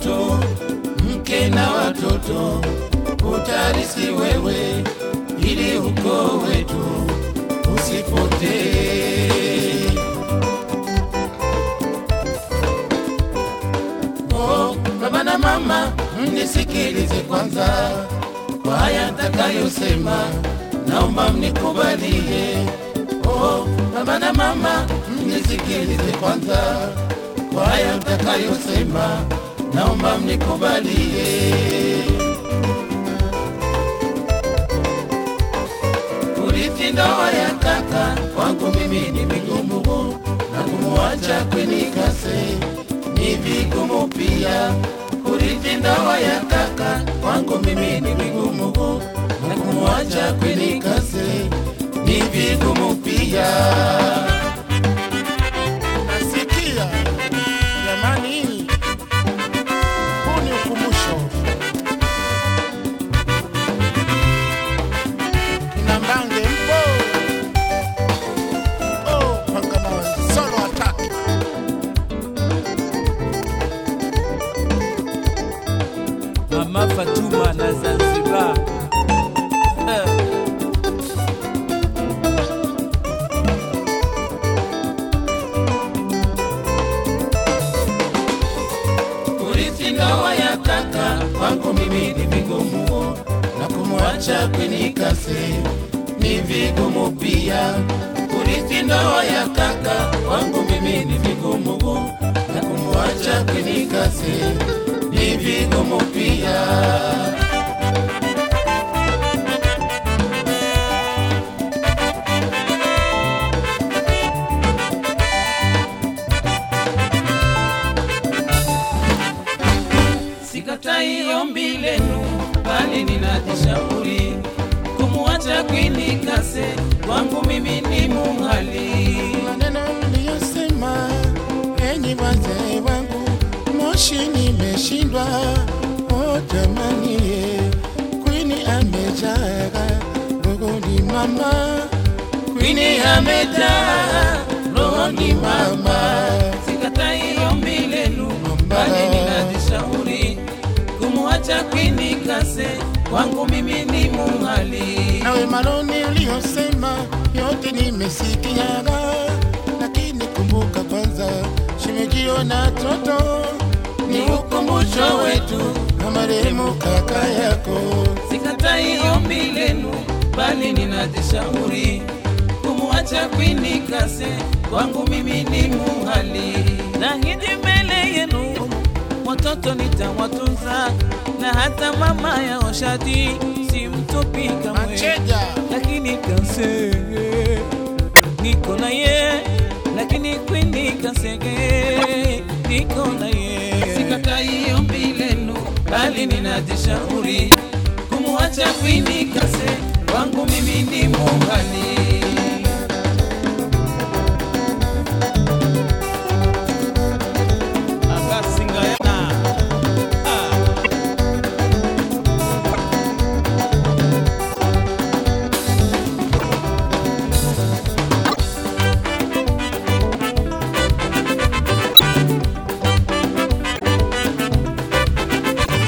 mtoto, mke na watoto, utarisi wewe, ili ukoo wetu usipotee. Oh, baba na mama, mnisikilize kwanza kwa haya nitakayosema, naomba mnikubalie. Oh, baba na mama, mnisikilize kwanza kwa haya nitakayosema, naomba mnikubalie. Kurithi ndoa ya kaka kwangu mimi ni vigumu, na kumwacha kwenikase ni vigumu pia. Kurithi ndoa ya kaka kwangu mimi ni vigumu, na kumwacha kwenikase ni vigumu pia. Nasikia jamani, huu ni ukumbusho. Kina Mbange mpo? Oh, Pangamawe, solo attack. Mama Fatuma na Zanzibar. Eh, Kurithi ndoa ya kaka kwangu mimi ni vigumu, na kumwacha kwenikase ni vigumu pia. Kurithi ndoa ya kaka kwangu mimi ni vigumu, na kumwacha kwenikase ni vigumu pia. Sikatai ombi lenu, bali ninajishauri kumwacha Queen Kase kwangu mimi ni muhali. Maneno mliyosema enyi wazee wangu, moshi nimeshindwa. Oh jamani, kwini amejaga rogoni mama, Queen amejaa rohoni mama, sikatai ombi lenu, bali ninajishauri kumwacha Queen Kase kwangu mimi ni muhali. nawe maloni uliyosema yote nimesikiaga, lakini kumbuka kwanza shimejio na toto Ni ukumbusho wetu na marehemu kaka yako. Sikatai ombi lenu, bali ninajishauri kumwacha Queen Kase kwangu mimi ni muhali. Nahidi mbele yenu watoto nitawatunza, na hata mama ya Oshadi simtupi kamwe, Macheja lakini Kase niko na ye, lakini Queen Kasege niko na ye. Sikatai ombi lenu, bali ninajishauri kumwacha Queen